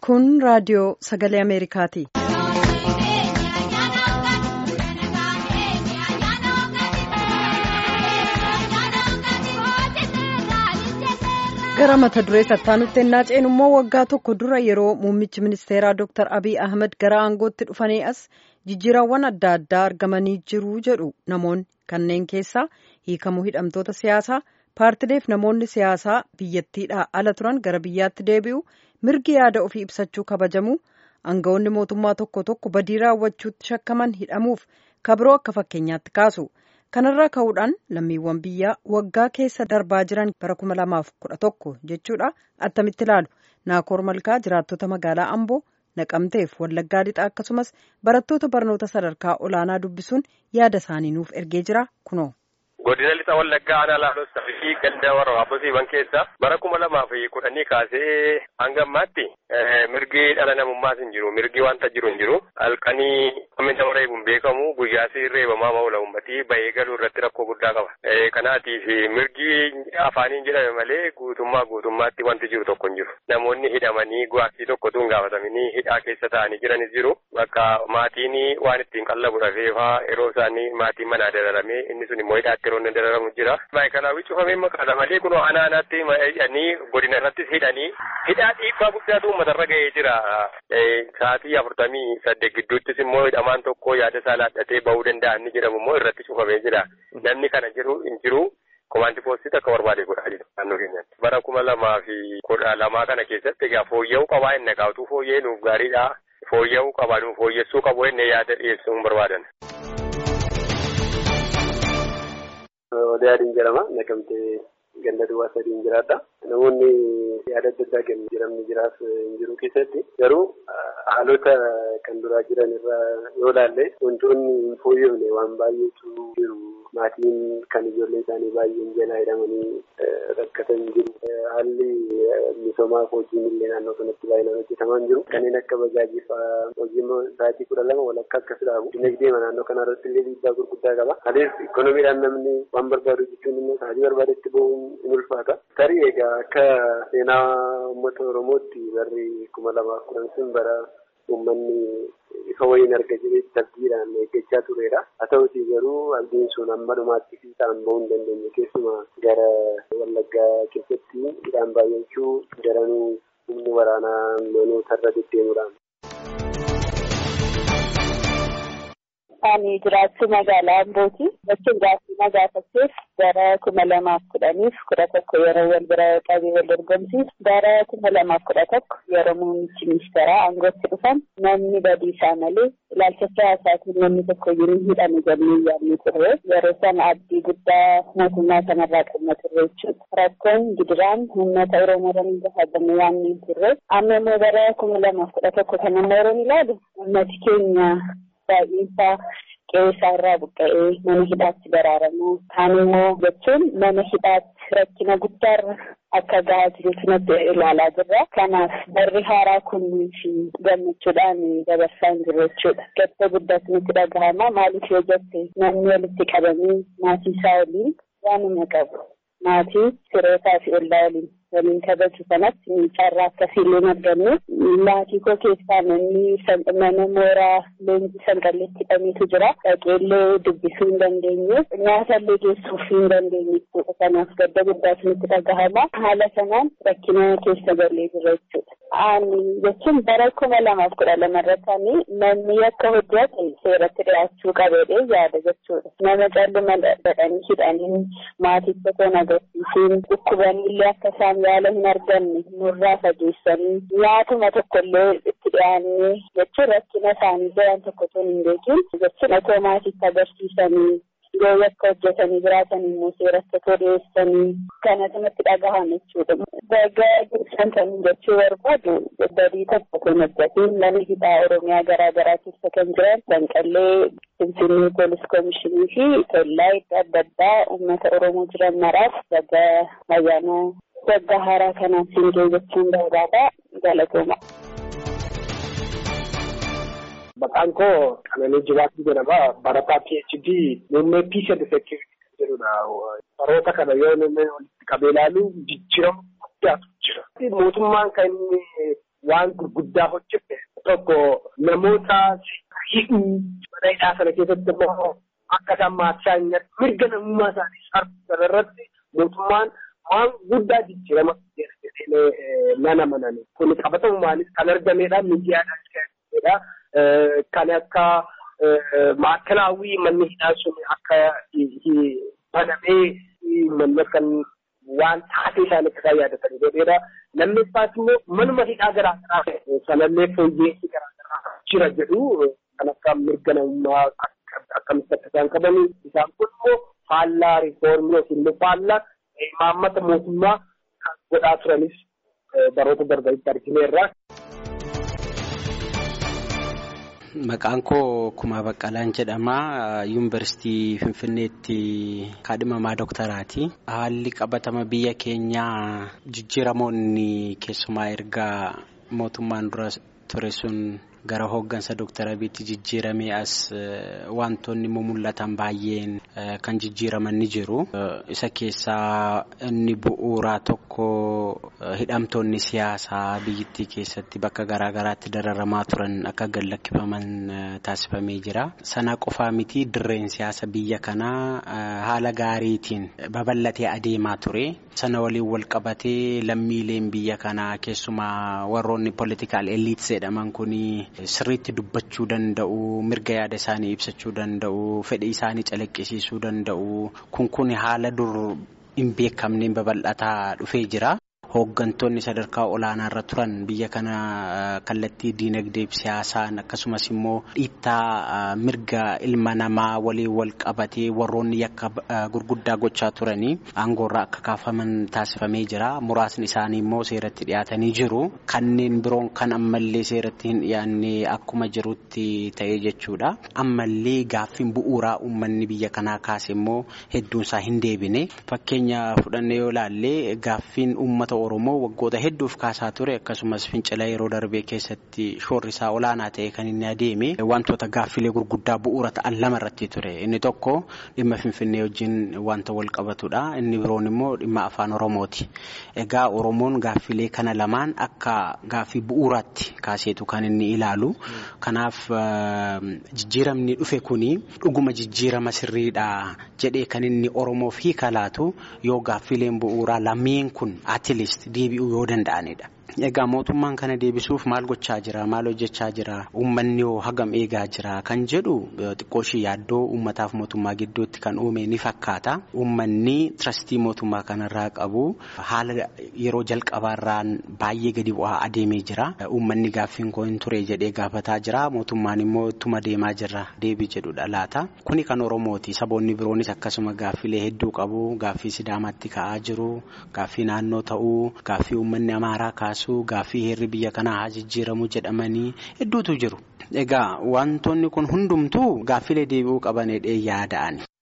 Kun raadiyoo sagalee Ameerikaati. Gara mata duree sattaanutti ennaa ceenu immoo waggaa tokko dura yeroo muummichi ministeeraa Dr. Abiy Ahmed gara aangootti dhufanii as jijjiirawwan adda addaa argamanii jiru jedhu namoonni kanneen keessaa hiikamuu hidhamtoota siyaasaa paartileef namoonni siyaasaa biyyattiidhaa ala turan gara biyyaatti deebi'u mirgi yaada ofii ibsachuu kabajamu aangawoonni mootummaa tokko tokko badii raawwachuutti shakkaman hidhamuuf kabiroo akka fakkeenyaatti kaasu. kanarraa ka'uudhaan lammiiwwan biyyaa waggaa keessa darbaa jiran bara kuma lamaaf kudha tokko jechuudha attamitti ilaalu naakoor malkaa jiraattota magaalaa amboo naqamteef wallaggaa lixaa akkasumas barattoota barnoota sadarkaa olaanaa dubbisuun yaada isaanii nuuf ergee jira kunoo. godina lixa wallaggaa aanaa laaloo fi ganda warra abbosiiwwan keessa bara kuma lamaa fi kudhanii kaasee hanga ammaatti mirgi dhala namummaas hin jiru mirgi wanta jiru hin jiru halkanii namni nama reebuun beekamu guyyaasi reebamaa maula uummatii bahee galuu irratti rakkoo guddaa qaba kanaatiif mirgi afaaniin jedhame malee guutummaa guutummaatti wanti jiru tokko hin jiru namoonni hidhamanii gaaffii tokkotu hin gaafatamanii hidhaa keessa taa'anii jiranis jiru bakka maatiin waan ittiin qallabu dhafeefaa yeroo isaanii maatiin manaa dararamee inni sun immoo hidhaatti yeroo inni dararamu jira. Maayikalaawwi cufamee maqaadha malee kun aanaa aanaatti hidhanii godina irrattis hidhanii hidhaa dhiibbaa guddaatu uummatarra ga'ee jira. Sa'aatii afurtamii saddeet gidduuttis immoo hidhamaan tokko yaada isaa laadhatee bahuu danda'a inni jedhamu immoo irratti cufamee jira. Namni kana jiru hin jiru. Komaanti poostii akka barbaade godhaa jiru naannoo keenyatti. Bara kuma lamaa fi kudha lamaa kana keessatti egaa fooyya'uu qabaa inni gaaftuu fooyya'ee nuuf gaariidha. Fooyya'uu qabaa nuuf fooyyessuu qabu inni yaada dhiyeessuu hin barbaadan. Odaa adiin jedhama. Naqamtee ganda duwwaa sadiin jiraadha. Namoonni yaada adda addaa kennu jiramni jiraas hin jiru keessatti garuu haalota kan duraa jiran irraa yoo ilaalle wantoonni hin fooyyofne waan baay'eetu jiru. Maatiin kan ijoollee isaanii baay'een jalaa hidhamanii rakkatan jiru. Haalli misoomaa hojiin illee naannoo kanatti baay'inaan hojjetamaa hin jiru. Kanneen akka bajaajii fa'aa hojiin sa'aatii kudha lama walakkaa akkas dhaabu. Dinagdee naannoo kana irratti illee dhiibbaa gurguddaa qaba. Adeemsi ikoonomiidhaan namni waan barbaadu jechuun immoo sa'aatii barbaadetti bahuun in ulfaata. Tarii egaa akka seenaa uummata Oromootti barri kuma lamaaf kudhan sun bara uummanni ifa wayiin arga jedhee tabdiidhaan eeggachaa turedha. Haa ta'utii garuu abdiin sun amma dhumaatti fiixaan bahuu hin dandeenye keessumaa gara Wallaggaa keessatti hidhaan baay'achuu daranuu humni waraanaa manootarra deddeemuudhaan. Ani jiraachuu magaalaa Ambooti. Bakki jiraachuu magaafatteef bara kuma lamaaf kudhaniif kudha tokko yeroo wal bira qabee wal dorgomsiisu bara kuma lamaaf kudha tokko yeroo muummichi ministeeraa aangootti dhufan namni badiisaa malee ilaalcha siyaasaatiin namni tokko jiru hidhame jennee yaadni turre yeroo sana abdii guddaa mootummaa kanarraa qabna turre jechuudha. Rakkoon gidiraan uummata Oromoo irra gaafatamu waan hin turre amma immoo bara kuma lamaaf kudha tokko kan amma yeroo ilaalu uummati keenya baay'eensaa qe'ee irraa buqqa'ee mana hidhaatti baraaramu kaan immoo jechuun mana hidhaatti rakkina guddaarra akka gahaa jirutu natti ilaalaa jirra. Kanaaf barri haaraa kunnii fi gammachuudhaan dabarsaa hin jiru jechuudha. Gadda guddaatu nutti dhagahama. Maaliif yoo jette namni walitti qabamee maatii isaa waliin waanuma qabu. Maatii firootaa fi ollaa waliin waliin kabaju kanatti carraa akkasiillee arganne maatii koo keessaa namni mana mooraa leenjii sanqalleetti hidhameetu jira dhaqeellee dubbisuu hin dandeenye nyaatallee geessuuf hin dandeenye jechuudha kanaaf gadda guddaatu nutti dhagahama haala sanaan rakkina keessa galee jira jechuudha. Ani jechuun bara kuma lamaaf kudha lama irratti namni akka hojjete seeratti dhiyaachuu qabeedhe yaada jechuudha. Nama calluma dhadhanii hidhanii maaticha toon agarsiisuun dhukkubanillee akka isaan yaala hin arganne nurraa fageessanii nyaatuma tokkollee itti dhiyaannee jechuun rakkina isaanii jiran tokko tun hin beekin jechuun otoo maatiitti agarsiisanii yoo yakka hojjetanii jiraatan immoo seeratti otoo dhiyeessanii kanatu natti dhagahame jechuudha. Dagaa ibsan kan jechuu barbaadu badii tokko kun hojjetiin mana hidhaa Oromiyaa garaa garaa keessa kan jiran Sanqallee Finfinnee Poolis Koomishinii fi kellaa iddoo adda addaa uummata Oromoo jiran maraaf dagaa ayyaana waggaa haaraa kanaan siin jechuun barbaada galatooma. Maqaan koo Qananii Jibaatti jedhama. Barataa PhD muummee Peace and Security jedhudha. Baroota kana yoo namni walitti qabee ilaalu jijjiirama guddaatu jira. Mootummaan kan inni waan gurguddaa hojjete tokko namoota hidhuu mana hidhaa sana keessatti immoo akka isaan maatisaa hin mirga namummaa isaanii sarbisan irratti mootummaan waan guddaa jijjiirama jedhee nana manani. Kun qabatamumaanis kan argamedha miidiyaadhaan kan kan akka maakalaawwii manni hidhaa sun akka banamee manni kan waan taatee isaanii akka isaan yaadatan godheedha. Lammeeffaas immoo manuma hidhaa garaa garaa sanallee fooyyeessi garaa garaa jira jedhu kan akka mirga namummaa akkamitti akka isaan qaban isaan kun immoo faallaa riifoormii yookiin immoo faallaa imaammata mootummaa kan godhaa turanis baroota darbanitti argineerra. Maqaan koo Kumaa Baqqalaan jedhama. Yuunivarsiitii Finfinneetti kaadhimamaa doktaraati. Haalli qabatama biyya keenyaa jijjiiramoonni keessumaa erga mootummaan dura ture sun gara hooggansa Dooktar Abiitti jijjiiramee as wantoonni mul'atan baay'een kan jijjiiraman ni jiru. Isa keessaa inni bu'uuraa tokko hidhamtoonni siyaasaa biyyattii keessatti bakka garaa garaatti dararamaa turan akka gad lakkifaman taasifamee jira. Sana qofaa miti dirreen siyaasa biyya kanaa haala gaariitiin babal'atee adeemaa ture. Sana waliin wal qabatee lammiileen biyya kanaa keessumaa warroonni politikaal eliits jedhaman kuni sirriitti dubbachuu danda'u mirga yaada isaanii ibsachuu danda'u fedhii isaanii calaqqisiisuu danda'u kun kun haala dur hin beekamneen babal'ataa dhufee jira. Hooggantoonni sadarkaa olaanaa irra turan biyya kana kallattii diinagdee fi siyaasaan akkasumas immoo dhiittaa mirga ilma namaa waliin wal qabatee warroonni yakka gurguddaa gochaa turanii aangoorraa akka kaafaman taasifamee jira. Muraasni isaanii immoo seeratti dhiyaatanii jiru. Kanneen biroon kan ammallee seeratti hin dhiyaanne akkuma jirutti ta'ee jechuudha. Ammallee gaaffiin bu'uuraa uummanni biyya kanaa kaase immoo hedduunsaa hin deebine. Fakkeenya fudhannee yoo ilaalle gaaffiin uummata Oromoo waggoota hedduuf kaasaa ture akkasumas fincila yeroo darbee keessatti shoorri isaa olaanaa ta'e kan inni adeeme wantoota gaaffilee gurguddaa bu'uura ta'an lama irratti ture inni tokko dhimma finfinnee wajjin wanta wal qabatudha inni biroon immoo dhimma afaan oromooti egaa oromoon gaaffilee kana lamaan akka gaaffii bu'uuraatti kaaseetu kan inni ilaalu kanaaf jijjiiramni dhufe kuni dhuguma jijjiirama sirriidha jedhee kan inni oromoof hiika laatu yoo gaaffileen bu'uuraa lameen kun atilis deebi'uu yoo danda'anidha. Egaa mootummaan kana deebisuuf maal gochaa jira maal hojjechaa jira uummanni hoo hagam eegaa jira kan jedhu xiqqooshii yaaddoo uummataaf mootummaa gidduutti kan uume ni fakkaata. Uummanni tirastii mootummaa kanarraa qabu haala yeroo jalqabaarraan baay'ee gadi bu'aa adeemee jira. Uummanni gaaffiin koo hin ture jedhee gaafataa jira mootummaan immoo ittuma deemaa jira deebii jedhudha laata. Kuni kan Oromooti saboonni biroonis akkasuma gaaffilee hedduu qabu gaaffii Sidaamaatti ka'aa jiru gaaffii naannoo ta'uu gaaffii uummanni Amaaraa kaasu. Gaaffii heerri biyya kanaa haa jijjiiramu jedhamanii hedduutu jiru. Egaa wantoonni kun hundumtuu gaaffilee deebi'uu qabanidha yaada'ani.